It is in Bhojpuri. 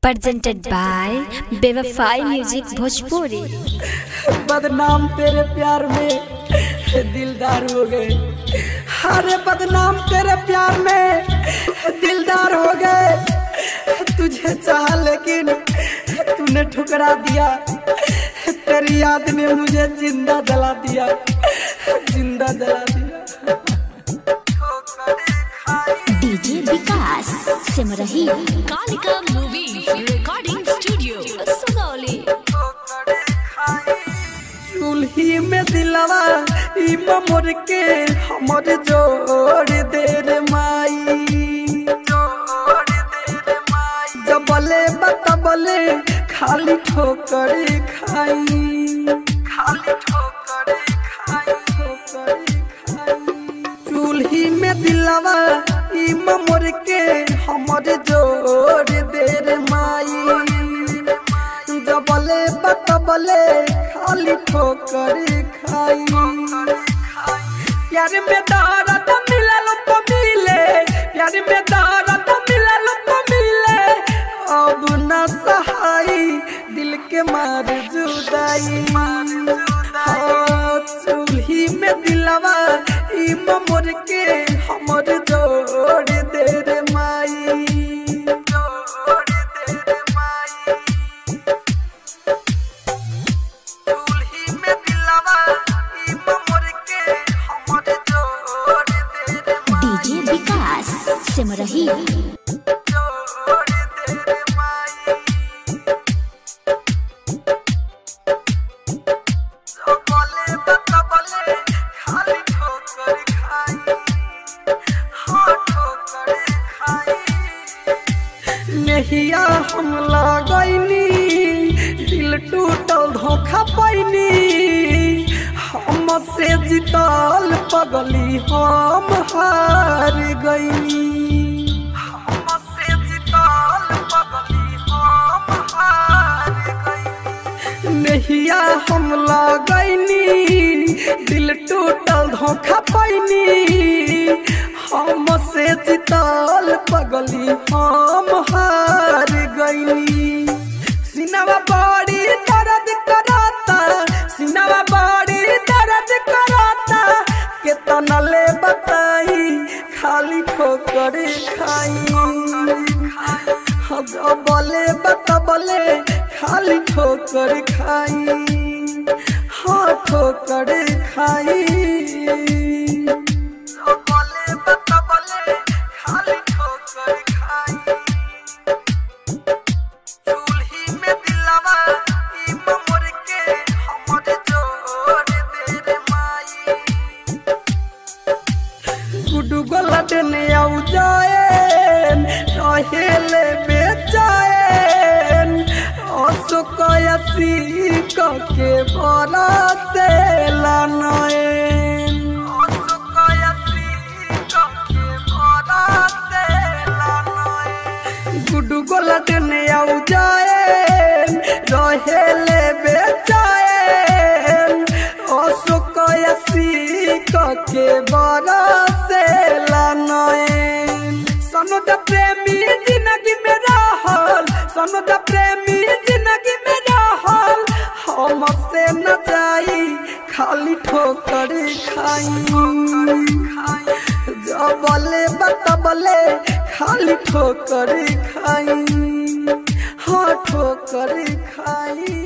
presented by Bevafai Music Bhojpuri. बदनाम तेरे प्यार में दिलदार हो गए अरे बदनाम तेरे प्यार में दिलदार हो गए तुझे चाह लेकिन तूने ठुकरा दिया तेरी याद ने मुझे जिंदा जला दिया जिंदा जला दिया DJ विकास सिमरही Kalika Movie Recording Studio, Sugauli. चूल्ही में दिलवा ई मोर के हमर जोड़ दे रे माई जबले बतबले खाली ठोकर खाई खाली ठोकर खाई ठोकर खाई चूल्ही में दिलवा ई मोर के हमर जोड़ दे रे माई जबले बतबले खाली ठोकर खाई प्यार में दर्द मिलल तो मिले प्यार में दर्द मिलल तो मिले अब न सहाई दिल के मार जुदाई हाँ, चूल्ही में दिलवा ई मोर के हमर जोड़ दे रे माई जोड़ दे रे माई चूल्ही में दिलवा ई मोर के हमर जोड़ दे रे DJ विकास सिमरही जोड़ दे रे माई बोले बतबले खाली ठोकर खाई हाँ ठोकर खाई नहिया हम लगैनी दिल टूटल धोखा पैनी हम से जीतल पगली हम हार गईनी हम से जीतल पगली हम हार गईनी नहिया हम लगैनी दिल टूटल धोखा पैनी हम से जीतल पगली हम हार गईनी सिनवा बड़ी दर्द कराता सिनवा बड़ी दर्द कराता केतना ले बताई खाली ठोकर खाई बोले बतबले खाली ठोकर खाई हाँ ठोकर खाई बोले बतबले खाली ठोकर खाई चूल्ही में दिलवा ई मोर के हमर जोड़ दे रे माई गुडू गोला देने आउ जाएन रहेले बेचाएन असुकयसी के बड़ा से लानएन असुकयसी के बड़ा से लानएन गुडू गोला देने आउ जाएन रहेले बेचाएन असुकयसी के बड़ा से लानएन सनुद प्रेमी जिंदगी में रहल सनुद प्रेमी जिंदगी में रहल हम से न जाई खाली ठोकर खाई जबले बतबले खाली ठोकर खाई हाँ ठोकर खाई